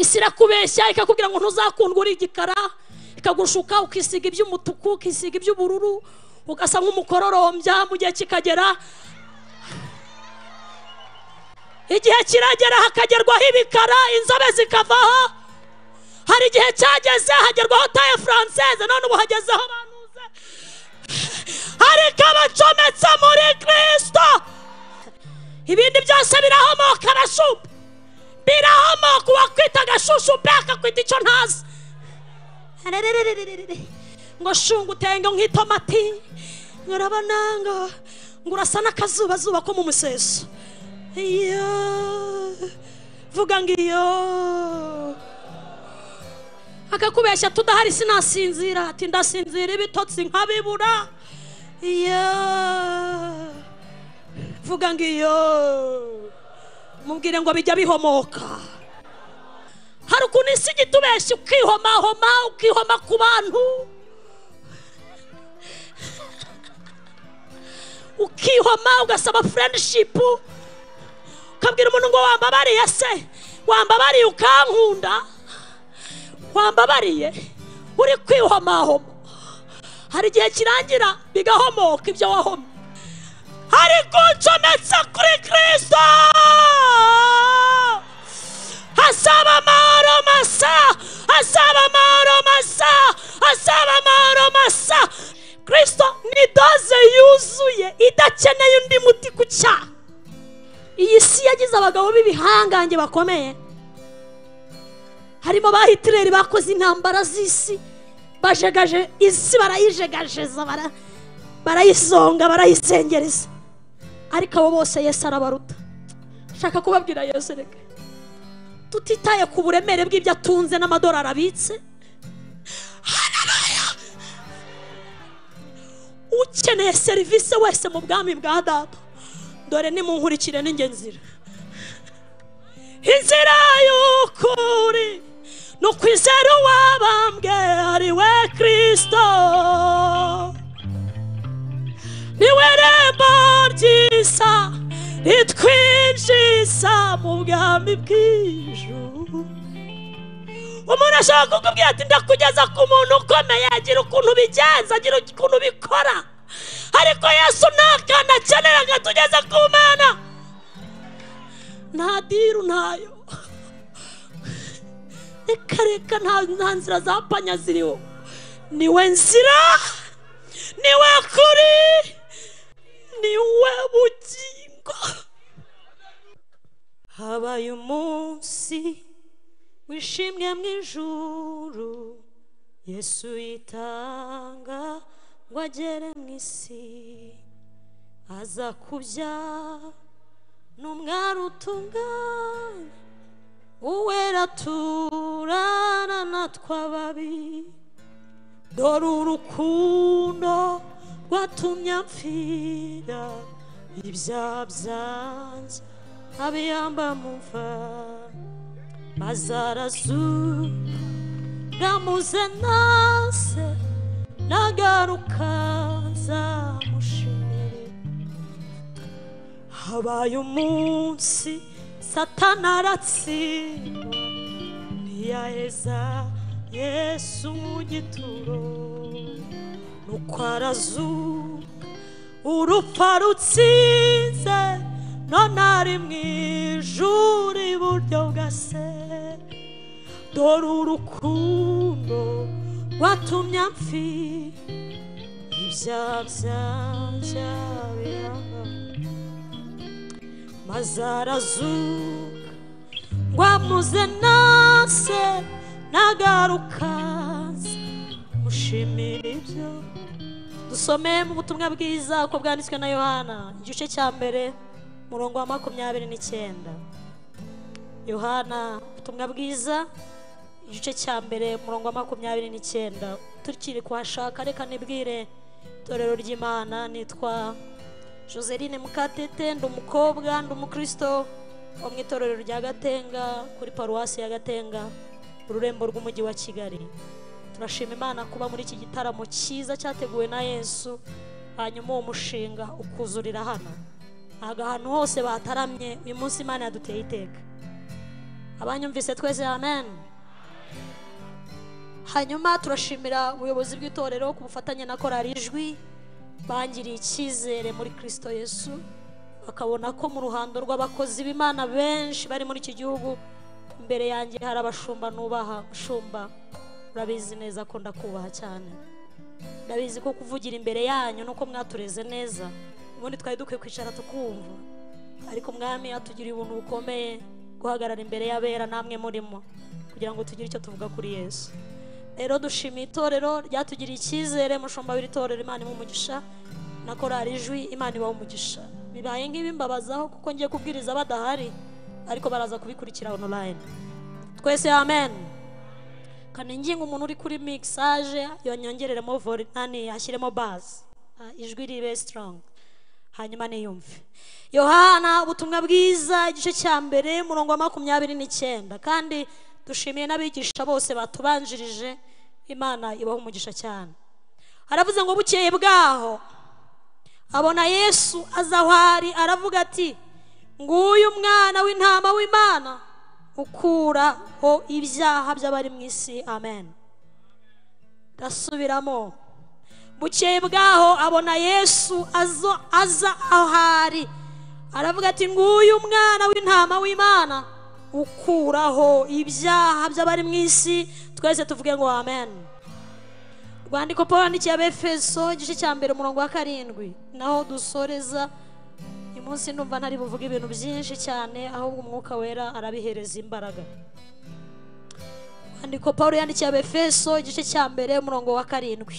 isi irakubeshya ikakubwira ngo ntuzakundwe uri igikara ikagushuka ukisiga iby'umutuku ukisiga iby'ubururu ugasa nk'umukororombya mu gihe kikagera igihe kiragera hakagerwaho ibikara inzobe zikavaho hari igihe cyageze hagerwaho taye furanseze none ubu hagezeho abanuze ariko abacometse muri kirisito ibindi byose birahomoka arashupa birahomoka uwakwita agashushupe akakwita icyo ntazi ngo shunga utenge nk'itomati urabona ngo ngo urasa n'akazubazuba ko mu museso iyo vuga ngo iyo akakubeshya tudahari sinasinzira ati ndasinzira ibitotsi nkabibura iyo vuga ngo iyo mubwire ngo bijya bihomoka hari ukuntu isi igita ubeshya ukihomahoma ukihoma ku bantu ukihoma ugasaba furendishipu ukabwira umuntu ngo wambabariye se wambabariye ukankunda wambabariye uri kwihomahoma hari igihe kirangira bigahomoka ibyo wahomye ariko ncometse kuri kirisito asaba amahoro masa asaba amahoro masa asaba amahoro masa kirisito ni doze yuzuye idakeneye undi muti ku cyaha iyi si yagize abagabo b'ibihangange bakomeye harimo abahitireri bakoze intambara z'isi bajegaje isi barayijegajeza barayisonga barayisengereza ariko abo bose yesu arabaruta nshaka kubabwira yesu reka tutitaye ku buremere bw'ibyo atunze n'amadolari abitse ukeneye serivisi wese mu bwami bwa dada dore nimunkurikire n'inge nzira inzira y'ukuri ni ukwizera uwabambwe ari we kirisito niwe rembo ry'isa ritwinjiza mu bwami bw'ijuru umuntu ashobora kukubwira ati ndakugeza ku muntu ukomeye agira ukuntu ubigenza agira ukuntu ubikora ariko yesu nta kantu akenera ngo atugeze ku mana nta diru ntayo reka reka nta nzira za panya ziriho niwe nzira niwe kuri niwe bugingo habaye umunsi wishimwe mu ijuru yesu yitanga ngo agere mu isi aza kubya n'umwana utunganye uwera turana natwe ababi dore urukundo rwatumye mpfira ibyaha byanjye abiyamba mu mva bazarazuga muze nase nagaruka nzamushimire habaye umunsi satana aratsindwa ntiyaheza yesu mu gituro nuko arazuka urupfa rutsinze none ari mu ijuru iburyo bwa se dore urukundo rwatumye amfi ibyaha byanjye biranga maze arazuka ngo amuze nase nagaruka mushimira ibyo dusomeye mu butumwa bwiza uko bwanditswe na yohana igice cya mbere murongo wa makumyabiri n'icyenda yohana ubutumwa bwiza igice cya mbere umurongo wa makumyabiri n'icyenda tukiri kuhashaka reka nibwire itorero ry'imana nitwa joseline mukatete ndi umukobwa ndi umukristo wo mu itorero rya gatenga kuri paruwasi ya gatenga ururembo rw'umujyi wa kigali turashima imana kuba muri iki gitaramo cyiza cyateguwe na yesu hanyuma uwo mushinga ukuzurira hano ntabwo ahantu hose bataramye uyu munsi imana yaduteye iteka abanyumvise twese amen hanyuma turashimira ubuyobozi bw'itorero ku bufatanye na korari ijwi bangiriye icyizere muri kirisito yesu bakabona ko mu ruhando rw'abakozi b'imana benshi bari muri iki gihugu imbere yanjye hari abashumba nubaha mushumba urabizi neza ko ndakubaha cyane ndabizi ko kuvugira imbere yanyu nuko mwatureze neza ubundi twari dukwiye kwicara tukumva ariko mwami atugiriye ubuntu bukomeye guhagarara imbere y'abera namwe murimo kugira ngo tugire icyo tuvuga kuri yesu rero dushimiye itorero ryatugiriye icyizere mushumba w'iritorero imana imuha umugisha na korari ijwi imana ibaha umugisha bibaye nk'ibimbabazaho kuko ngiye kubwiriza badahari ariko baraza kubikurikira online twese amen kanenginga umuntu uri kuri mixage yonyongereremo vore nani ashyiremo bazi Ah, ijwi ribe strong hanyuma niyumve yohana ubutumwa bwiza igice cya mbere umurongo wa makumyabiri n'icyenda kandi dushimiye n'abigisha bose batubanjirije imana ibaha umugisha cyane haravuze ngo bukeye bwaho abona yesu aza aho ari aravuga ati nguyu umwana w'intama w'imana ukuraho ibyaha by'abari mu isi amen ndasubiramo bukeye bwaho abona yesu azo- aza aho ari aravuga ati nguyu umwana w'intama w'imana ukuraho ibyaha by'abari mu isi twese tuvuge ngo amen rwandiko paul yandikiye abefeso igice cya mbere umurongo wa karindwi naho dusoreza uyu munsi numva ntari buvuge ibintu byinshi cyane ahubwo umwuka wera arabihereza imbaraga rwandiko paul yandikiye abefeso igice cya mbere umurongo wa karindwi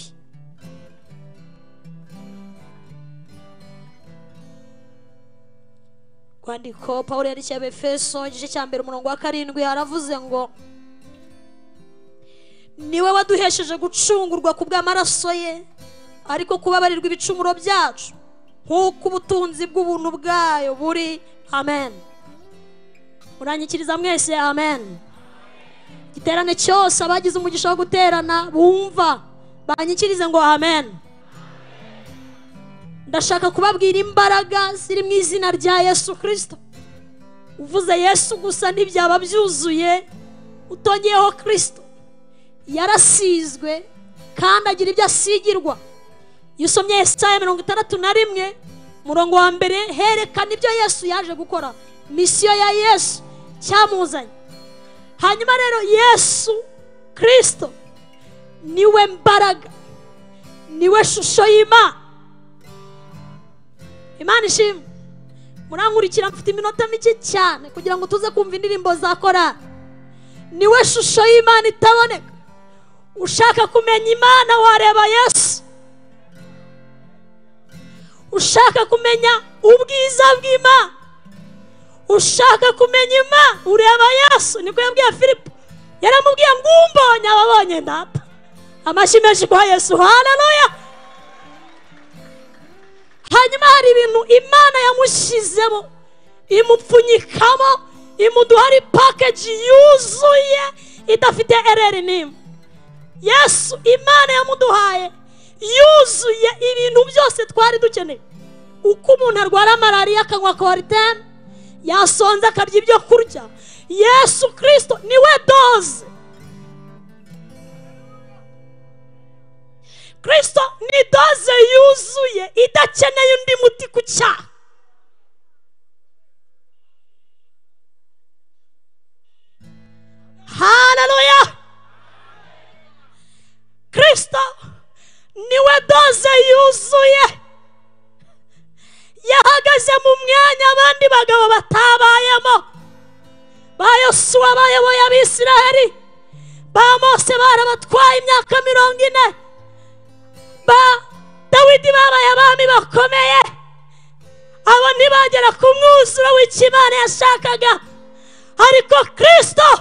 rwandiko paul yandikiye abefeso igice cya mbere umurongo wa karindwi aravuze ngo niwe waduhesheje gucungurwa ku bw'amaraso ye ariko kubabarirwa ibicumuro byacu nk'uko ubutunzi bw'ubuntu bwayo buri amen muranyikiriza mwese amen igiterane cyose abagize umugisha wo guterana bumva banyikirize ngo amen ndashaka kubabwira imbaraga ziri mu izina rya yesu kirisito uvuze yesu gusa ntibyaba byuzuye utongeyeho kirisito yarasizwe kandi agira ibyo asigirwa iyo usomye esaya mirongo itandatu na rimwe umurongo wa mbere herekana ibyo yesu yaje gukora misiyo ya yesu cyamuzanye hanyuma rero yesu kirisito niwe mbaraga niwe shusho y'imana imana ishimwe murankurikira mfite iminota mike cyane kugira ngo tuze kumva indirimbo za korari niwe shusho y'imana itaboneka ushaka kumenya imana wareba yesu ushaka kumenya ubwiza bw'imana ushaka kumenya imana ureba yesu niko yabwiye filipo yaramubwiye ngo umbonye ababonye data amashyi menshi guha yesu haleluya hanyuma hari ibintu imana yamushyizemo imupfunyikamo imuduha ari pakeji yuzuye idafite ereri n'imwe yesu imana yamuduhaye yuzuye ibintu byose twari dukeneye uko umuntu arwara malariya akanywa koritene yasonza akarya ibyo kurya yesu kirisito niwe doze kirisito ni doze yuzuye idakeneye undi muti ku cyaha haleluya kirisito niwe doze yuzuye yahagaze mu mwanya abandi bagabo batabayemo ba yosuwa bayoboye abisiraheli ba mose barabatwaye imyaka mirongo ine ba dawidi babaye abami bakomeye abo ntibagera ku mwuzuro w'ikimana yashakaga ariko kirisito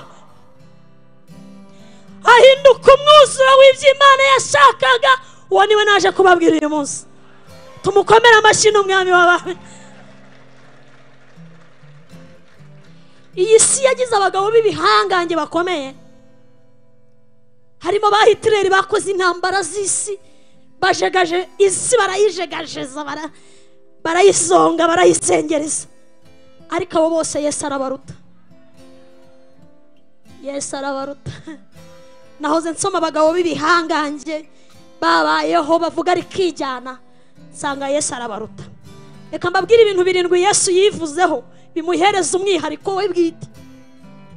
ahinduka umwuzuro w'iby'imana yashakaga uwo niwe naje kubabwira uyu munsi tumukomere amashyi n'umwami w'abami iyi si yagize abagabo b'ibihangange bakomeye harimo ba hitireri bakoze intambara z'isi bajegaje isi barayijegajeza bara- barayizonga barayisengereza ariko abo bose yesu arabaruta yesu arabaruta nahoze nsoma abagabo b'ibihangange babayeho bavuga rikijyana nsanga yesu arabaruta reka mbabwire ibintu birindwi yesu yivuzeho bimuhereza umwihariko we bwite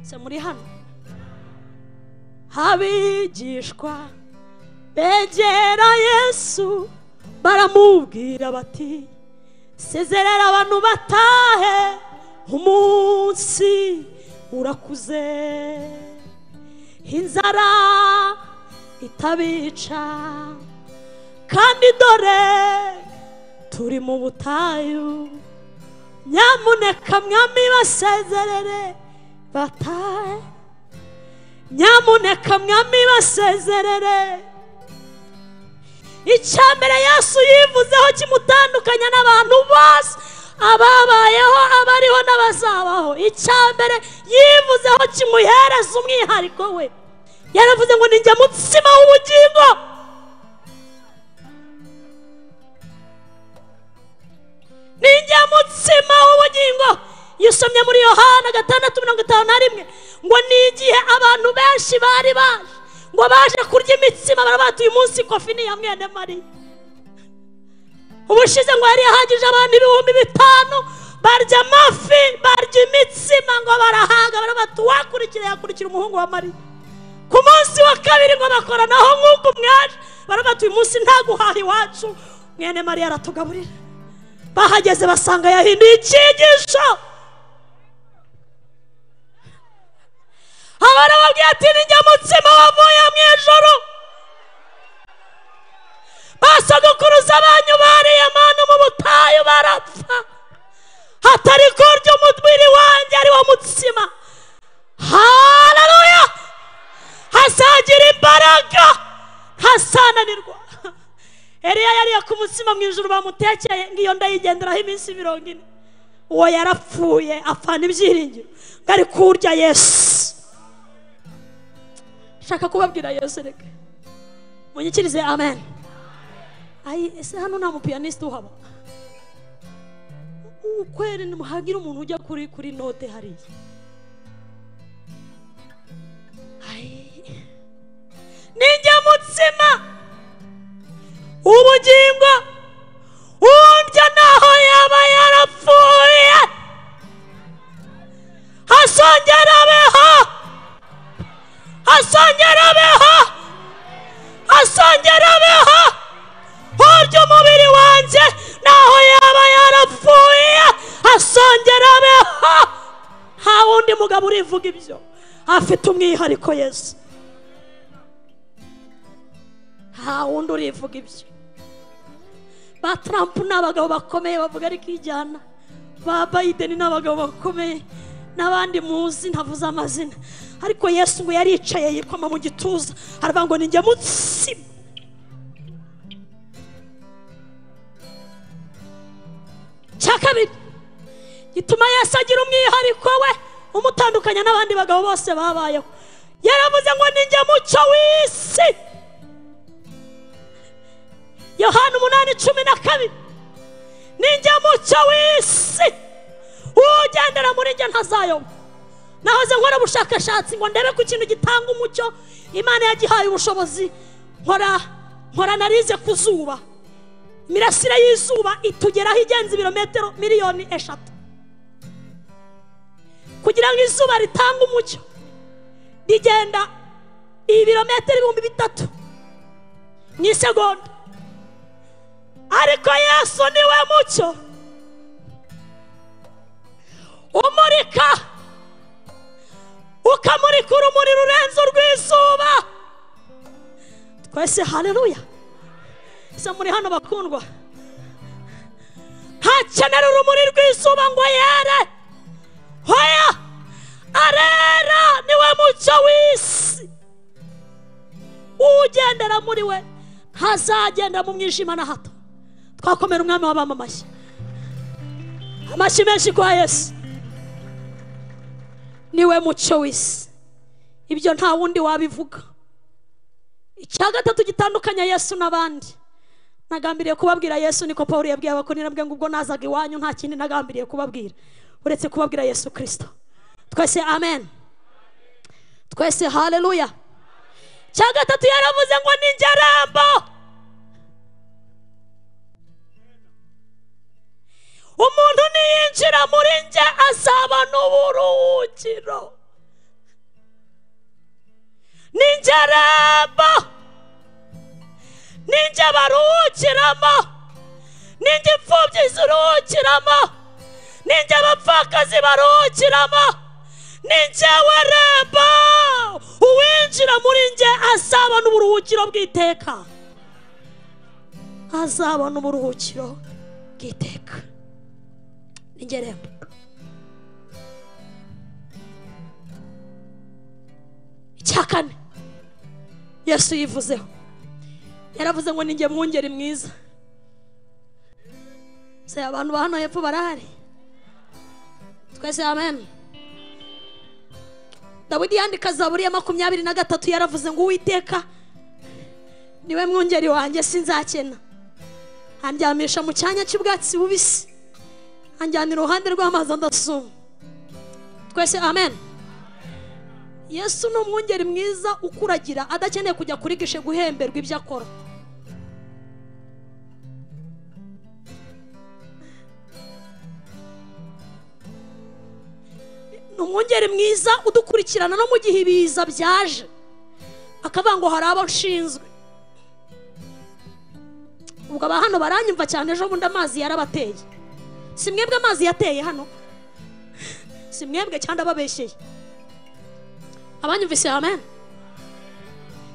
se muri hano abigishwa begera yesu baramubwira bati sezerera abantu batahe umunsi urakuze inzara itabica kandi dore turi mu butayu nyamuneka mwami basezerere batahe nyamuneka mwami basezerere icya mbere yesu yivuzeho kimutandukanya n'abantu bose ababayeho abariho n'abazabaho icya mbere yivuzeho kimuhereza umwihariko we yaravuze ngo ninjya mutsima w'ubugingo ninjya mutsima w'ubugingo iyo usomye muri yohana gatandatu mirongo itanu na rimwe ngo ni igihe abantu benshi bari baje ngo baje kurya imitsima barabatuye uyu munsi kofi ni iya mwene mariya ubushize ngo yari yahagije abantu ibihumbi bitanu barya amafi barya imitsima ngo barahaga barabati uwakurikira yakurikira umuhungu wa mariya ku munsi wa kabiri ngo bakoranaho nk'uko umwaje barabati uyu munsi nta guhaha iwacu mwene mariya aratugaburira bahageze basanga yahinduye icyigisho abana babwiye ati ninjya mutsima wavuye mu ijoro basogokuruza banyu bariye manu mu butayu barapfa hatari kurya umubiri wanjye ari wo mutsima haleluya hazagira imbaraga ntasananirwa eriya yariye ku mutsima mu ijoro bamutekeye ngiyo ndayigenderaho iminsi mirongo ine uwo yarapfuye apfana ibyiringiro ngo ari kurya yesu shaka kubabwira yesu reka munyikirize amen ayi ese hano nta mupiyaniste uhaba ukwere ntimuhagire umuntu ujya kuri kuri note hariya ayi ninjya mutsima ubugingo urya naho yaba yarapfuye hasongera abeho asongera abeho asongera abeho urya umubiri wanjye naho yaba yarapfuye asongera abeho nta wundi mugabo urivuga ibyo afite umwihariko yesu nta wundi urivuga ibyo ba trump ni abagabo bakomeye bavuga ariko ijyana ba biden ni abagabo bakomeye n'abandi muzi ntavuze amazina ariko yesu ngo yaricaye yikoma mu gituza aravuga ngo ninjya mutsima cya kabiri gituma yesu agira umwihariko we umutandukanya n'abandi bagabo bose babayeho yaravuze ngo ninjya mucyo w'isi yohana umunani cumi na kabiri ninjya mucyo w'isi ugendera muri njye ntazayoba nahoze nkora ubushakashatsi ngo ndebe ku kintu gitanga umucyo imana yagihaye ubushobozi nkora nkora analize ku zuba imirasire y'izuba itugeraho igenza ibirometero miliyoni eshatu kugira ngo izuba ritange umucyo rigenda ibirometero ibihumbi bitatu mu isegonda ariko yesu niwe mucyo umurika ukamurika urumuri rurenze urw'izuba twese haleluya se muri hano bakundwa ntakenera urumuri rw'izuba ngo yere hoya arera niwe mucyo w'isi ugendera muri we ntazagenda mu mwijima na hato twakomera umwami w'abamamashyi amashyi menshi kwa yesu niwe muco w'isi ibyo nta wundi wabivuga icya gatatu gitandukanya yesu n'abandi nagambiriye kubabwira yesu niko paul yabwiye abakorera ngo ubwo nazaga iwanyu nta kindi nagambiriye kubabwira uretse kubabwira yesu kirisito twese amen twese haleluya cya gatatu yaravuze ngo ni njye rambo umuntu niyinjira muri njye asaba n'uburuhukiro ni njye rambo ni njye baruhukiramo ni njye imfubyi ziruhukiramo ni njye abapfakazi baruhukiramo ni njyewe rembo uwinjira muri njye azabona uburuhukiro bw'iteka azabona uburuhukiro bw'iteka ni njye rembo icya kane yesu yivuzeho yaravuze ngo ninjye mwungeri mwiza se abantu ba hano hepfo barahari twese amen dawidi yandika zaburi ya makumyabiri na gatatu yaravuze ngo uwiteka niwe mwungeri wanjye sinzakena andyamisha mu cyanya cy'ubwatsi bubisi anjyana iruhande rw'amazi adasuma twese amen yesu ni umwungeri mwiza ukuragira adakeneye kujya kuri gishe guhemberwa ibyo akora ni umwungeri mwiza udukurikirana no mu gihe ibiza byaje akavuga ngo hari abo nshinzwe ubwo aba hano baranyumva cyane ejo bundi amazi yarabateye si mwebwe amazi yateye hano si mwebwe cyangwa ababeshyeye abanyumvise amen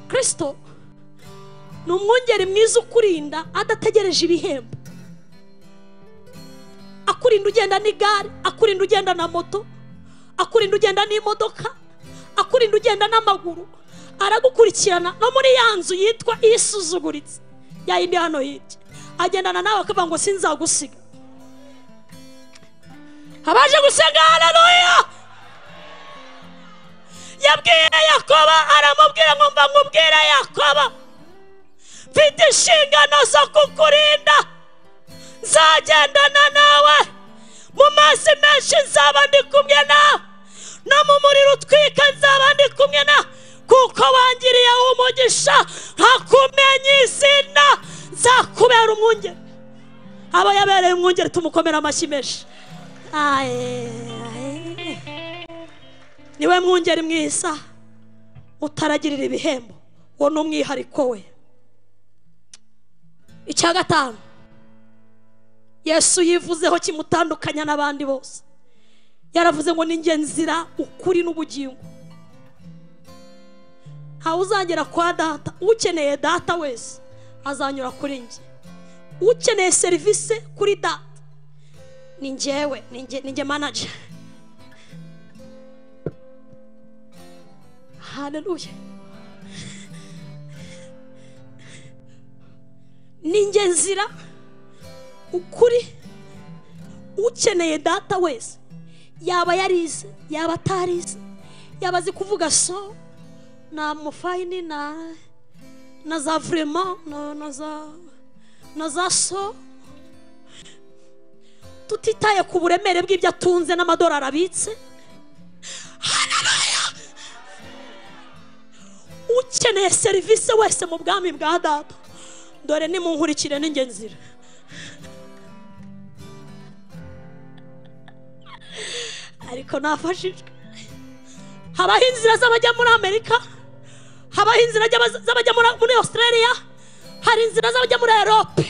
kirisito ni umwungeri mwiza ukurinda adategereje ibihembo akurinda ugenda n'igare akurinda ugenda na moto akurinda ugenda n'imodoka akurinda ugenda n'amaguru aragukurikirana no muri ya nzu yitwa isuzuguritse ya yindi hano hirya agendana nawe akavuga ngo sinzagusiga abaje gusenga haleluya yabwiye yakoba aramubwira ngo mba nkubwira yakoba mfite inshingano zo kukurinda nzagendana nawe mu mazi menshi nzaba ndi kumwe nawe no mu muriro utwika nzaba ndi kumwe nawe kuko wangiriye umugisha nkakumenya izina nzakubera umwungeri aba yabereye umwungeri tumukomera amashyi menshi aye, aye. niwe mwungeri mwiza utaragirira ibihembo uwo ni umwihariko we icya gatanu yesu yivuzeho kimutandukanya n'abandi bose yaravuze ngo ninjye nzira ukuri n'ubugingo ntawe uzagera kwa data ukeneye data wese azanyura kuri njye ukeneye serivisi kuri data ni njyewe ni njye- ni njye manager haleluya ninjye nzira ukuri ukeneye data wese yaba yarize yaba atarize yaba azi kuvuga so na mufayini na na za vurema na, na za na za so tutitaye ku buremere bw'ibyo atunze n'amadolari abitse Haleluya! ukeneye serivisi wese mu bwami bwa data dore nimunkurikire ninjye nzira ariko nafashijwe habaho inzira z'abajya muri amerika habaho inzira z'aba- z'abajya muri- muri australia hari inzira z'abajya muri europe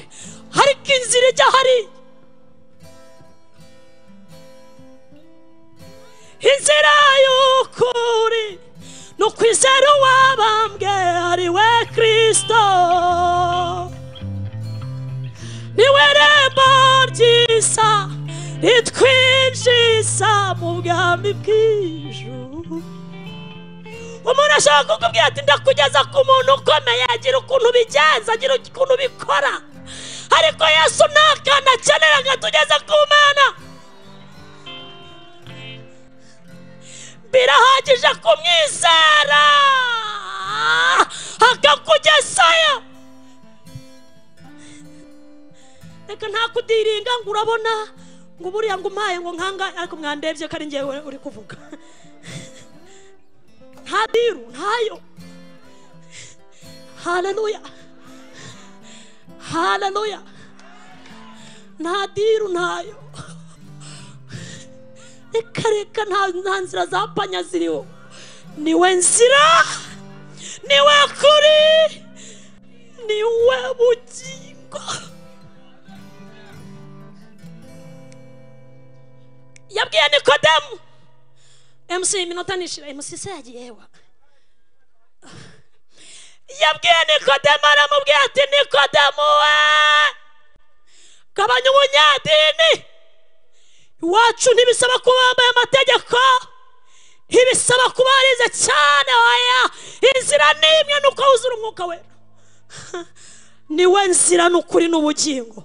ariko inzira ijya hariya inzira y'ukuri ni ukwizera uwabambwe ari we kirisito niwe rembo ryiza ritwinjiza mu bwami bw'ijuru umuntu ashobora kukubwira ati ndakugeza ku muntu ukomeye agira ukuntu ubigenza agira ukuntu ubikora ariko yesu nta kantu akenera ngo atugeze ku mana birahagije kumwizera akakugezayo reka ntakudiringa ngo urabona ngo buriya ngo umpaye ngo nkanga ariko mwandebye ko ari njyewe uri kuvuga nta biru ntayo haleluya haleluya nta diru ntayo reka reka nta nta nzira za panya ziriho niwe nzira niwe kuri niwe bugingo yabwiye nikodemu emusi iminota nishira emusi se yagiye wa yabwiye nikodemu aramubwira ati nikodemu we gabanya ubunyadini iwacu ntibisaba kuba wambaye amategeko ntibisaba kuba warize cyane oya inzira ni imwe ni uko wuzura umwuka wera niwe nzira ni ukuri n'ubugingo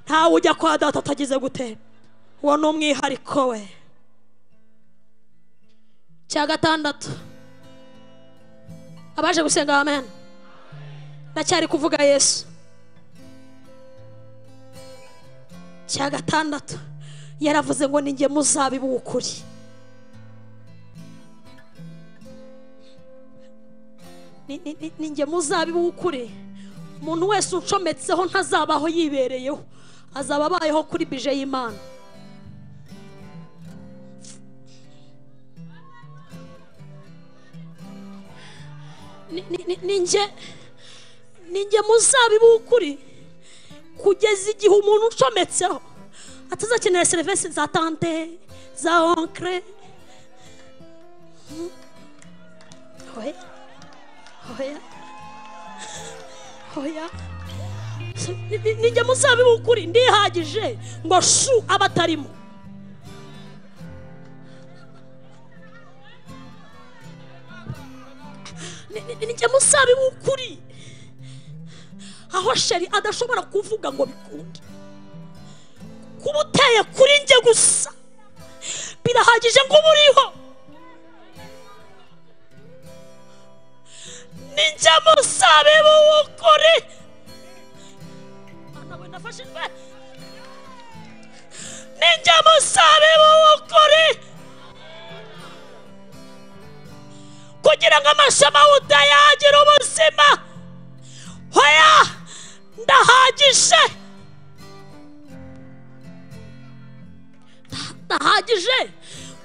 ntawe ujya kwa data atagize gutera uwo ni umwihariko we cya gatandatu abaje gusenga amen ndacyari kuvuga yesu cya gatandatu yaravuze ngo ni njye muzabibu w'ukuri Ni- ni- ni- ni njye muzabibu w'ukuri umuntu wese uncometseho ntazabaho yibereyeho azaba abayeho kuri bije y'imana Ni- ni- ni- ni njye- ni njye muzabibu w'ukuri kugeza igihe umuntu ucometseho atazakenera serivisi za tante za onkre Mm. oya oya oya Ni- ni- ni njye muzabibu w'ukuri ndihagije ngo shu abatarimo Ni- ni- ni njye muzabibu w'ukuri aho sheri adashobora kuvuga ngo bikunde kuba uteye kuri njye gusa birahagije ngo uba uriho ni njye muzabibu w'ukuri Mana we nafashijwe ni njye muzabibu w'ukuri kugira ngo amashami awutayagira ubuzima hoya ndahagije Nda- ndahagije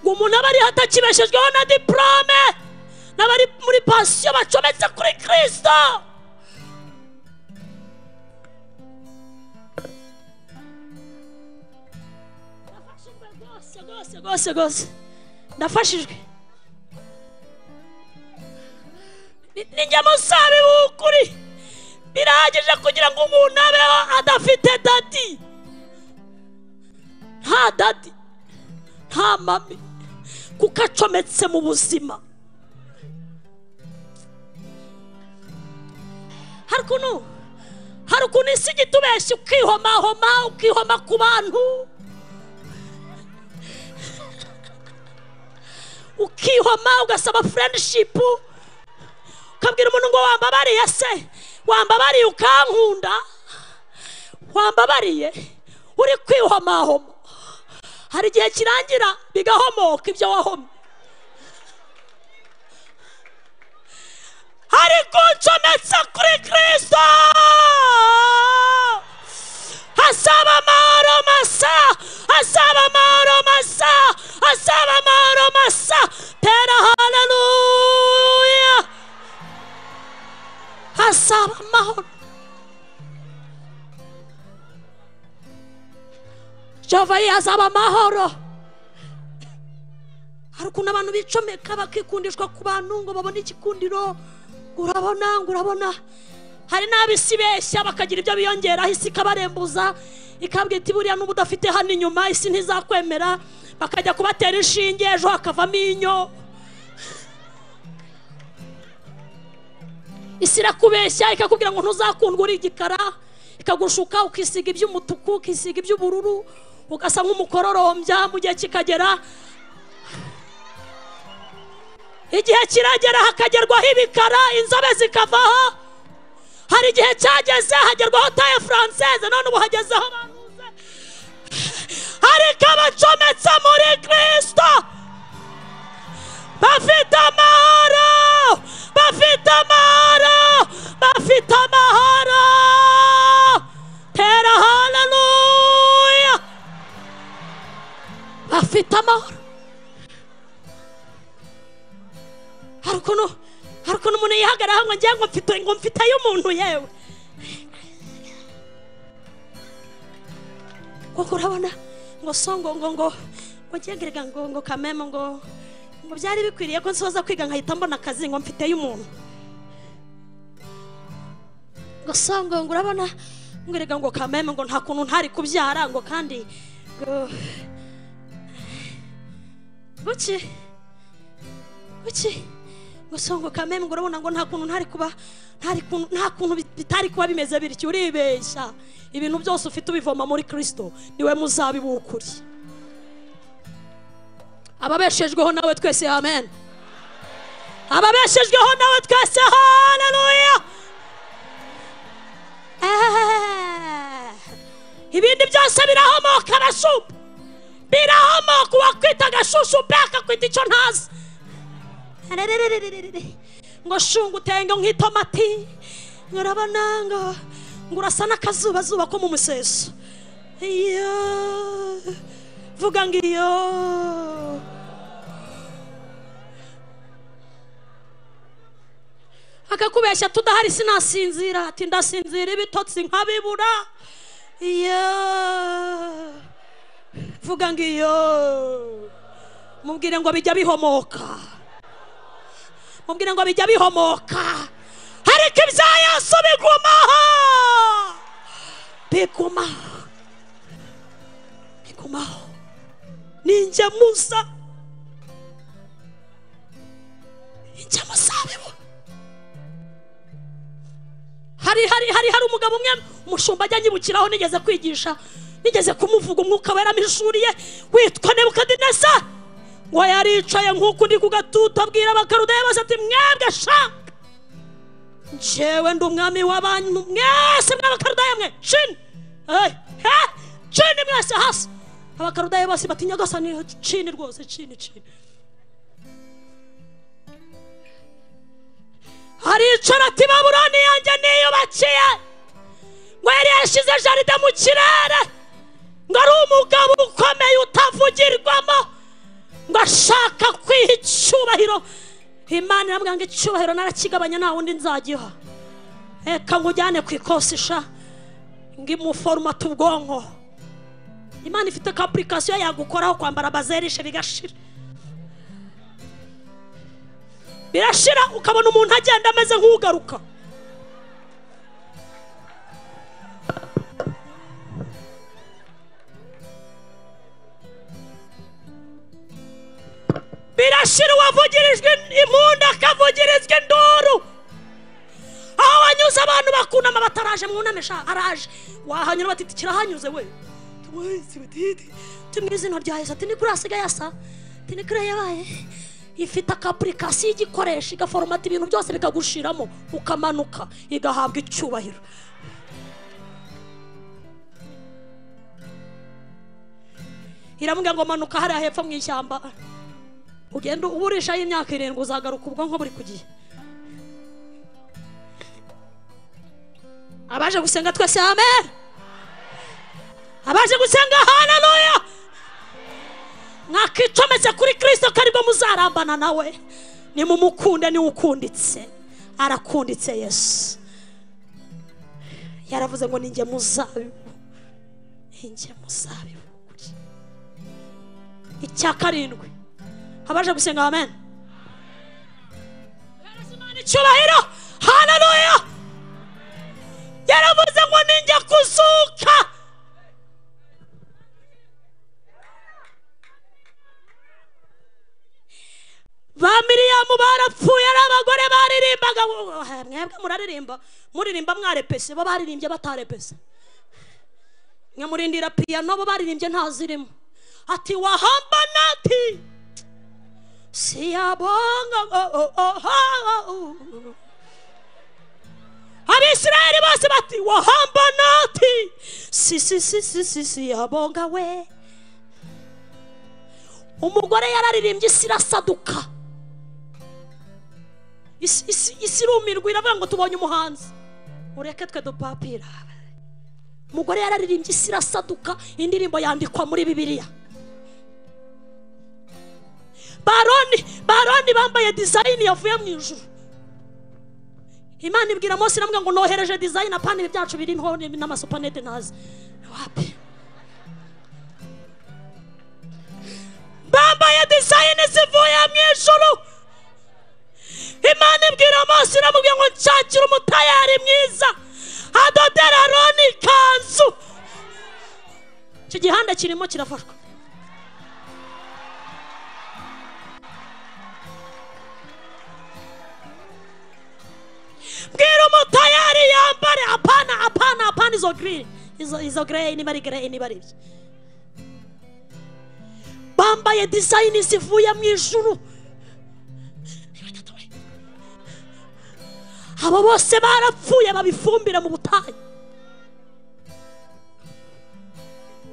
ngo umuntu aba ariho atakibeshejweho na diporome n'abari muri pansiyo bacometse kuri kirisito ndafashijwe rwose rwose rwose rwose ndafashijwe ninjye musabi w'ukuri birahagije kugira ngo umuntu abeho adafite dadi nta dadi nta mami kuko acometse mu buzima hari ukuntu hari ukuntu isi ijya itubeshya ukihomahoma ukihoma ku bantu ukihoma ugasaba furendishipu ukabwira umuntu ngo wambabariye se wambabariye ukankunda wambabariye uri kwihomahoma hari igihe kirangira bigahomoka ibyo wahomye hari kuncometse kuri kirisito asaba amahoro masa asaba amahoro masa asaba amahoro masa tera haleluya asaba amahoro jehova ye azaba amahoro hari ukuntu abantu bicomeka bakikundishwa ku bantu ngo babone igikundiro ngo urabona ngo urabona hari n'abisi beshya bakagira ibyo biyongeraho isi ikabarembuza ikabwira iti buriya n'ubu udafite hano inyuma isi ntizakwemera bakajya kubatera inshinge ejo hakavamo inyo isi irakubeshya ikakubwira ngo ntuzakundwe uri igikara ikagushuka ukisiga iby'umutuku ukisiga iby'ubururu ugasa nk'umukororombya mu gihe kikagera igihe kiragera hakagerwaho ibikara inzobe zikavaho hari igihe cyageze hagerwaho taye furanseze none ubu hagezeho baruze ariko abacometse muri kirisito bafite amahoro bafite amahoro bafite amahoro tera haleluya bafite amahoro hari ukuntu hari ukuntu umuntu yihagararaho ngo ngira ngo mfite ngo mfite ay'umuntu yewe kuko urabona ngo songo ngo ngo ngo ngerega ngo ngo kameme ngo ngo byari bikwiriye ko nsoza kwiga nkahita mbona akazi ngo mfite y'umuntu ngo songo ngo urabona ngo erega ngo kameme ngo nta kuntu ntari kubyara ngo kandi ngo buki buki ngo songo kameme ngo urabona ngo nta kuntu ntari kuba ntari kuntu nta kuntu bit- bitari kuba bimeze bityo uribeshya ibintu byose ufite ubivoma muri Kristo niwe muzabiba ukuri ababeshejweho nawe twese amen ababeshejweho nawe twese haleluya Eh, ibindi byose birahomoka arashupa birahomoka uwakwita agashushupe akakwita icyo ntazi Arerererererere. ngo shunga utenge nk'itomati ngo urabona ngo ngo urasa n'akazubazuba ko mu museso iyo vuga ngo iyo akakubeshya tudahari sinasinzira ati ndasinzira ibitotsi nkabibura iyo vuga ngo iyo mubwire ngo bijya bihomoka mubwire ngo bijya bihomoka ariko ibya yesu bigumaho bigumaho bigumaho ningemuza ingemuzabibu hari hari hari hari umugabo umwe umushumba ajya anyibukiraho nigeze kwigisha nigeze kumuvuga umwuka wera amishuriye witwa nebukadineza ngo yaricaye nk'uku ndi ku gatuta abwira abakarudeya bose ati mwebwe sha njewe ndi umwami w'abantu mwese mw'abakarudeya mwe shini Eh, eh, shini mwese hasi abakarudeya bose bati nyagasa ni shini rwose shini shini aricara ati babuloni yanjye niyubakiye ngo yari yashyize jaride mu kirere ngo ari umugabo ukomeye utavugirwamo ngo ashaka kwiha icyubahiro imana iramubwira ngo icyubahiro narakigabanya nta wundi nzagiha reka nkujyane ku ikosi sha ngo imuforomate ubwonko imana ifite ka apurikasiyo yagukoraho kwambara bazerishe bigashira birashira ukabona umuntu agenda ameze nk'ugaruka birashira uwavugirijwe impundu akavugirizwa induru aho wanyuze abantu bakunama bataraje mwunamisha araje wahanyura bati "Iti, kirahanyuze we tumwese batiti tumwe izina rya yesu ati ni kuri asigaye asa ati ni kuri yabaye ifite akapurikasiyo igikoresha igaforomata ibintu byose bikagushiramo ukamanuka igahabwa icyubahiro iramubwira ngo manuka hariya hepfo mu ishyamba ugenda uburishaho imyaka irindwi uzagaruka ubwonko buri ku gihe abaje gusenga twese amen abaje gusenga haleluya mwakicometse kuri kirisito ko aribwo muzarambana nawe nimumukunde niwe ukunditse arakunditse yesu yaravuze ngo ninjye muzabibu ninjye muzabibu icya karindwi abaje gusenga amen Hereza Imana icyubahiro haleluya yaravuze ngo ninjye kuzuka ba miriyamu barapfuye ari abagore baririmbaga Eh, mwebwe muraririmba muririmba mwarepese bo baririmbye batarepese mwe murindira piyano bo baririmbye ntazirimo ati wahamba nati siyabonga oh, oh, oh, oh, oh. abisirayeli bose bati wahamba nati si si si si si siyabonga we umugore yararirimbye isi irasaduka isi isi- isi irumirwa iravuga ngo tubonye umuhanzi ureke twe dupapira umugore yararirimbye isi irasaduka indirimbo yandikwa muri bibiliya baroni baroni bambaye dizayini yavuye mu ijuru imana ibwira Mose iramubwira ngo nohereje dizayini apana ibi byacu birimo n'amasupanete ntazi wapi bambaye dizayini zivuye mu ijuru imana ibwira Mose iramubwira ngo nshakira umutayari mwiza adodera roni ikanzu icyo gihanda kirimo kirafatwa bwira umutayari yambare apana apana apana izo giriri izo izo gereyi niba ari gereyi niba ari ibyo bambaye dizayini zivuye mu ijuru abo bose barapfuye babifumbira mu butayu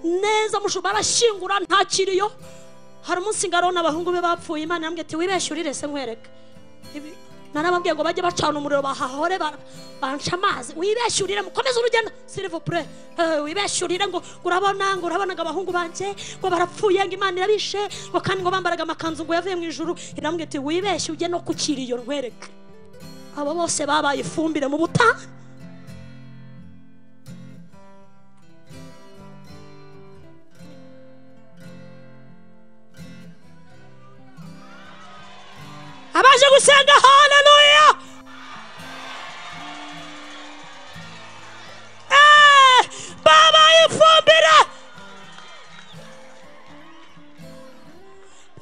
neza mushu barashyingura nta kiriyo hari umunsi ngaro n'abahungu be bapfuye imana yambwiye ati wibeshye urire se nkwereka Ibi- narababwiye ngo bajye bacana umuriro bahahore ba- banca amazi wibeshye urire mukomeze urugendo silivupure wibeshye urire ngo ngo urabona ngo urabona ngo abahungu banjye ngo barapfuye ngo imana irabishe ngo kandi ngo bambaraga amakanzu ngo yavuye mu ijuru irambwiye ati wibeshye ujye no ku kiriyo nkwereka abo bose babaye ifumbire mu buta abaje gusenga haleluya Eh, babaye ifumbire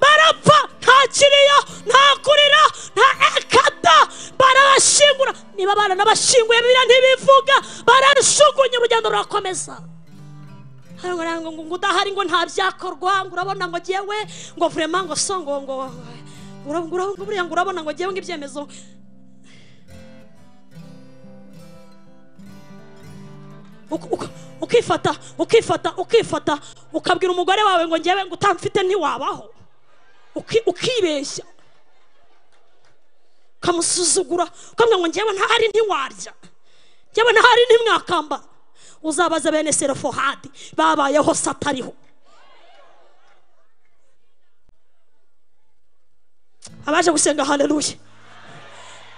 barapfa nta kiriyo nta kurira nta ekada barabashingura niba abana n'abashinguye biriya ntibivuga bararushugunya urugendo rurakomeza hari ngo ngo ngo udahari ngo nta byakorwa ngo urabona ngo jyewe ngo vurema ngo so ngo ngo ura- ngo ura- ngo buriya ngo urabona ngo jyewe ngo ibyemezo Uk- uk- ukifata ukifata ukifata ukabwira umugore wawe ngo njyewe ngo utamfite ntiwabaho Uki- ukibeshya ukamusuzugura ukamubwira ngo njyewe ntahari ntiwarya njyewe ntahari ntimwakambara uzabaza bene serofohadi babayeho se atariho abaje gusenga haleluya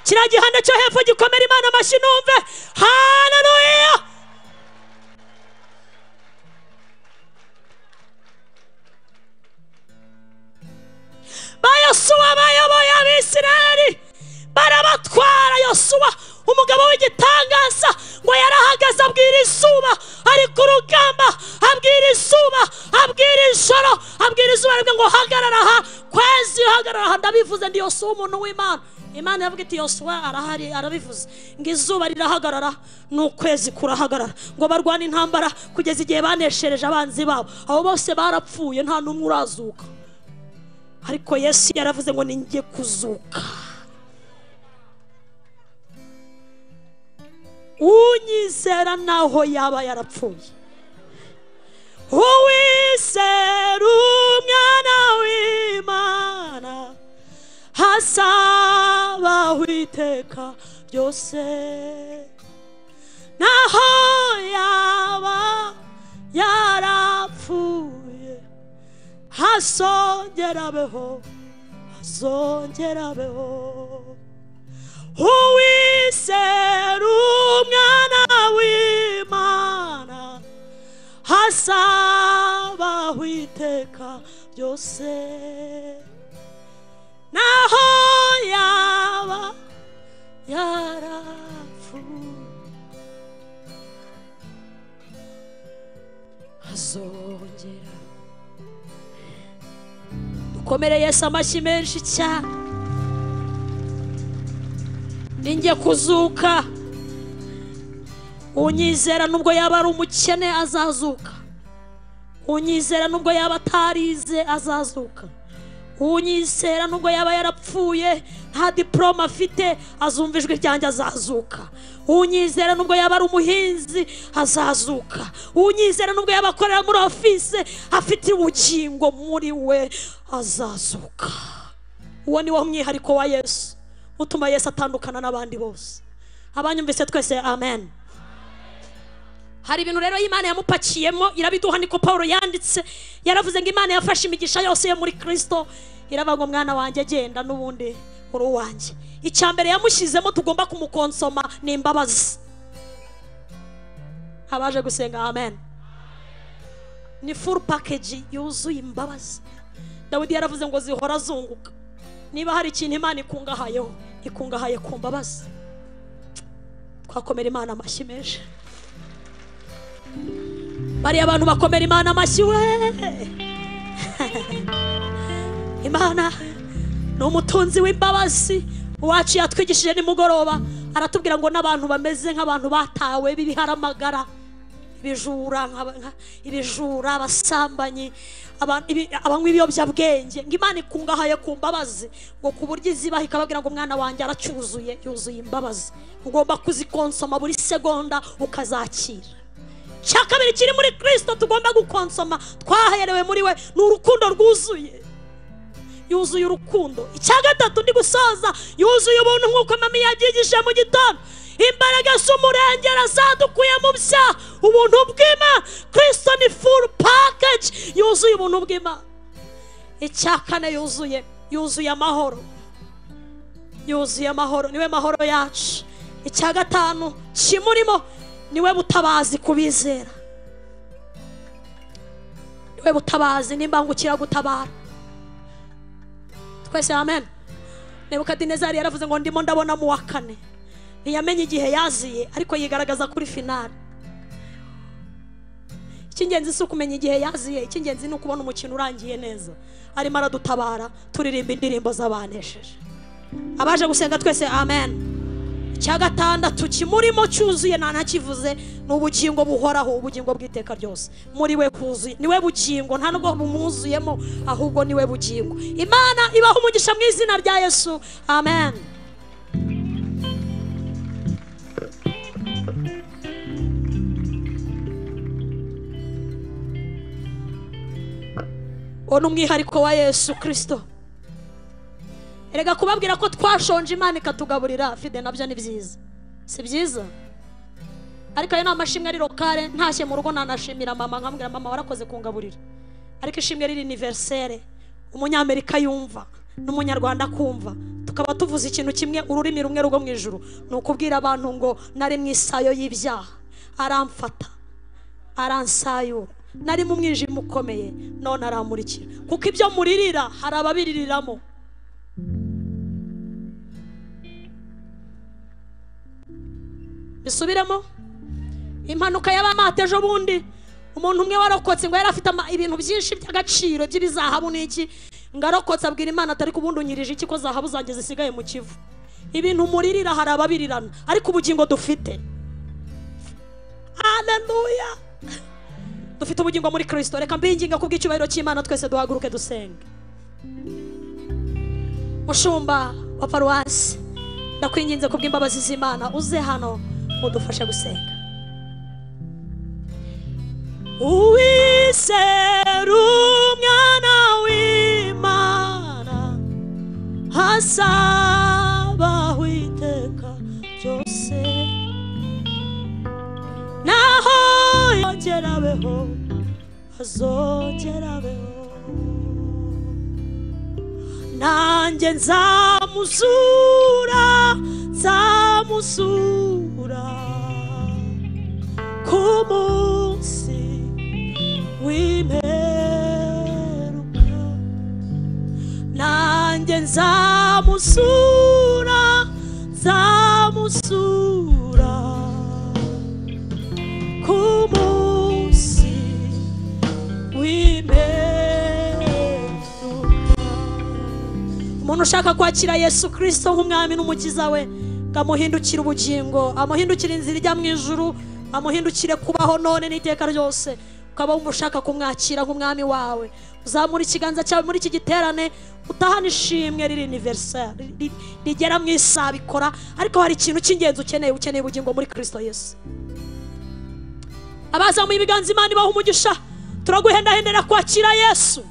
kiriya gihanda cyo hepfo gikomera imana amashyi numve haleluya ba yosuwa bayoboye abisirayeli barabatwara yosuwa umugabo w'igitangaza ngo yarahagaze abwira izuba ari ku rugamba abwira izuba abwira ijoro abwira izuba aribwe ngo hagarara aha kwezi hagarara aha ndabivuze ndi yosuwa umuntu w'imana imana yavuga iti yosuwa arahari arabivuze ngo izuba rirahagarara n'ukwezi kurahagarara ngo barwane intambara kugeza igihe baneshereje abanzi babo abo bose barapfuye nta n'umwe urazuka ariko yesu yaravuze ngo ninjye kuzuka unyizera naho yaba yarapfuye uwizera umwana w'imana hasabaho iteka ryose naho yaba yarapfuye hazongerabeho hazongerabeho uwizera umwana w'imana hasabaho iteka ryose naho yaba yarapfuye hazongera dukomere yesu amashyi menshi cyane ninjye kuzuka unyizera nubwo yaba ari umukene azazuka unyizera nubwo yaba atarize azazuka unyizera nubwo yaba yarapfuye nta diporome afite azumva ijwi ryanjye azazuka unyizera nubwo yaba ari umuhinzi azazuka unyizera nubwo yaba akorera muri ofise afite ubugingo muri we azazuka uwo ni wo mwihariko wa yesu utuma yesu atandukana n'abandi bose abanyumvise twese amen hari ibintu rero imana yamupakiyemo irabiduha niko paul yanditse yaravuze ngo imana yafashe imigisha yose yo muri kirisito iravuga ngo mwana wanjye agenda n'ubundi uri uwanjye icya mbere yamushyizemo tugomba kumukonsoma ni imbabazi abaje gusenga amen ni furu pakeji yuzuye imbabazi dawidi yaravuze ngo zihora zunguka niba hari ikintu imana ikungahayeho ikungahaye ku mbabazi twakomera imana amashyi menshi bariya abantu bakomera imana amashyi we imana ni umutunzi w'imbabazi uwacu yatwigishije nimugoroba aratubwira ngo n'abantu bameze nk'abantu batawe b'ibiharamagara ibijura nk'aba- nka- ibijura abasambanyi aba- ibi- abanywa ibiyobyabwenge ngo imana ikungahaye ku mbabazi ngo ku buryo izibaha ikababwira ngo umwana wanjye aracyuzuye yuzuye imbabazi ugomba kuzikonsoma buri segonda ukazakira cya kabiri kiri muri kirisito tugomba gukonsoma twaherewe muri we ni urukundo rwuzuye yuzuye urukundo icya gatatu ndi gusoza yuzuye ubuntu nk'uko mami yagigishije mu gitondo imbaraga z'umurengera zadukuye mu byaha ubuntu bw'imana kirisito ni furu pakeji yuzuye ubuntu bw'imana icya kane yuzuye yuzuye amahoro yuzuye amahoro niwe mahoro yacu icya gatanu kimurimo niwe butabazi kubizera niwe butabazi n'imbangukira gutabara twese amen nebukadinezari yaravuze ngo ndimo ndabona mu wa kane ntiyamenye igihe yaziye ariko yigaragaza kuri finale icy'ingenzi si ukumenya igihe yaziye icy'ingenzi ni ukubona umukino urangiye neza arimo aradutabara turirimba indirimbo z'abanesheje abaje gusenga twese amen icya gatandatu kimurimo cyuzuye nta nakivuze ni ubugingo buhoraho ubugingo bw'iteka ryose muri we huzuye niwe bugingo nta nubwo bumwuzuyemo ahubwo niwe bugingo imana ibaha umugisha mu izina rya yesu amen uwo ni umwihariko wa yesu kirisito erega kubabwira ko twashonje imana ikatugaburira fide nabyo ni byiza si byiza ariko ayo ni amashimwe ari lokale ntashye mu rugo nanashimira mama nkambwira mama warakoze kungaburira ariko ishimwe riri univerisere umunyamerika yumva n'umunyarwanda akumva tukaba tuvuze ikintu kimwe ururimi rumwe rwo mu ijuru ni ukubwira abantu ngo nari mu isayo y'ibyaha aramfata aransayura nari mu mwijima ukomeye none aramurikira kuko ibyo muririra hari ababiririramo bisubiremo impanuka y'abamata ejo bundi umuntu umwe warokotse ngo yari afite ama- ibintu byinshi by'agaciro by'ibizahabu n'iki ngo arokotse abwira imana atari ubundi unyirije iki ko zahabu zanjye zisigaye mu kivu ibintu muririra hari ababirirana ariko ubugingo dufite haleluya dufite ubugingo muri kirisito reka mbinginga ku bw'icyubahiro cy'imana twese duhaguruke dusenge mushumba wa paruwasi ndakwinginze ku bw'imbabazi z'imana uze hano udufashe gusenga uwizera umwana w'imana asabaho iteka ryose naho yongera abeho azongera abeho nanjye nzamuzura nzamuzura ku munsi w'imperuka nanjye nzamuzura nzamuzura ku munsi w'imperuka umuntu ushaka kwakira yesu kirisito nk'umwami n'umukiza we ngo amuhindukire ubugingo amuhindukire inzira ijya mu ijuru amuhindukire kubaho none n'iteka ryose ukaba wumva ushaka kumwakira nk'umwami wawe uzamura ikiganza cyawe muri iki giterane utahana ishimwe riri univerisari rigera mu isabikora ariko hari ikintu cy'ingenzi ukeneye ukeneye ubugingo muri kirisito yesu abazamuye ibiganza imana ibaha umugisha turaguhendahendera kwakira yesu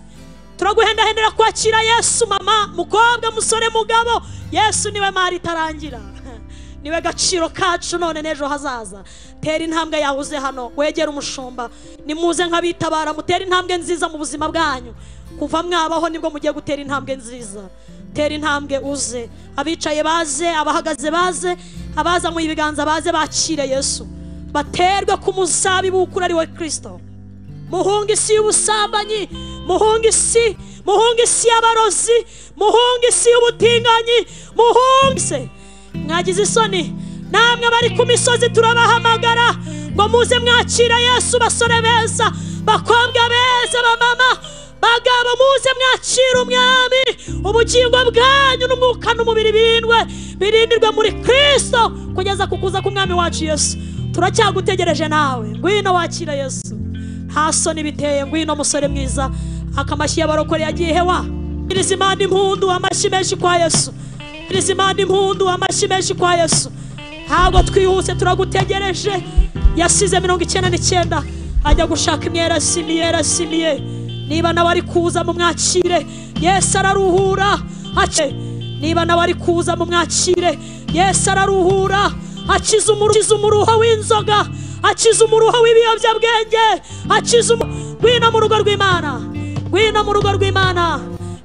turaguhendahendera kwakira yesu mama mukobwa musore mugabo yesu niwe mari itarangira niwe gaciro kacu none n'ejo hazaza tera intambwe yawe uze hano wegere umushumba nimuze nk'abitabara mutere intambwe nziza mu buzima bwanyu kuva mwabaho nibwo mugiye gutera intambwe nziza tera intambwe uze abicaye baze abahagaze baze abazamuye ibiganza baze bakire yesu baterwe ku muzabibu ukuri ari we kirisito muhunga isi y'ubusambanyi muhunga isi muhunga isi y'abarozi muhunga isi y'ubutinganyi muhunga isi mwagize isoni namwe abari ku misozi turabahamagara ngo muze mwakira yesu basore beza bakobwa beza bamama bagabo muze mwakira umwami ubugingo bwanyu n'umwuka n'umubiri birindwe birindirwe muri kirisito kugeza ku kuza k'umwami wacu yesu turacyagutegereje nawe ngwino wakira yesu hasoni biteye ngwino musore mwiza akamashyi y'abarokore yagiye hewa nyiriza imana impundu amashyi menshi kwa yesu nyiriza imana impundu amashyi menshi kwa yesu ntabwo twihuse turagutegereje yasize mirongo icyenda n'icyenda ajya gushaka imyera asimiye yarasimiye niba nawe ari kuza mu mwakire yesu araruhura ace niba nawe ari kuza mu mwakire yesu araruhura akiza umuru- akiza umuruho w'inzoga akiza umuruho w'ibiyobyabwenge akiza umu- ngwino mu rugo rw'imana ngwino mu rugo rw'imana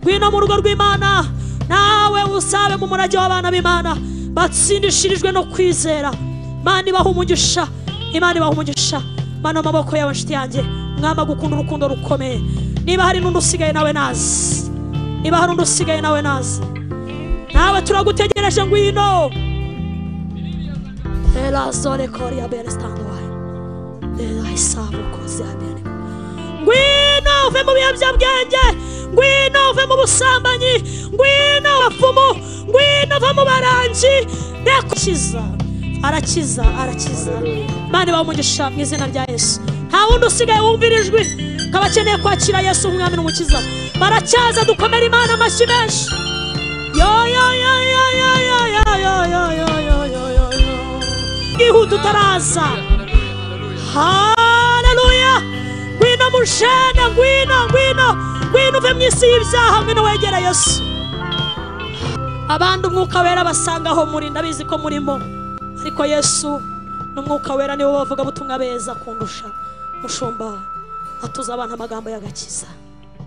ngwino mu rugo rw'imana nawe usabe mu murage w'abana b'imana batsindishirijwe no kwizera mana ibaha umugisha imana ibaha umugisha mana amaboko yawe nshuti yanjye mwama gukunda urukundo rukomeye niba hari n'undi usigaye nawe nazi niba hari undi usigaye nawe nazi nawe turagutegereje ngwino elazole koria bene stando wayo elaisavo kozi abene ngwino uve mu biyobyabwenge ngwino uve mu busambanyi ngwino abapfumu ngwino uve mu barangi rekukiza arakiza arakiza mani bamugisha mu izina rya yesu nta wundi usigaye wumvira ijwi nk'abakeneye kwakira yesu umwami n'umukiza baracyaza dukomere imana amashyi menshi yihuta utaraza haleluya ngwino mushene ngwino ngwino ngwino uve mu isi y'ibyaha ngwino wegera yesu abandi umwuka wera basangaho muri ndabizi ko murimo ariko yesu n'umwuka wera niwo bavuga butumwa beza kundusha mushumba atuza abantu amagambo y'agakiza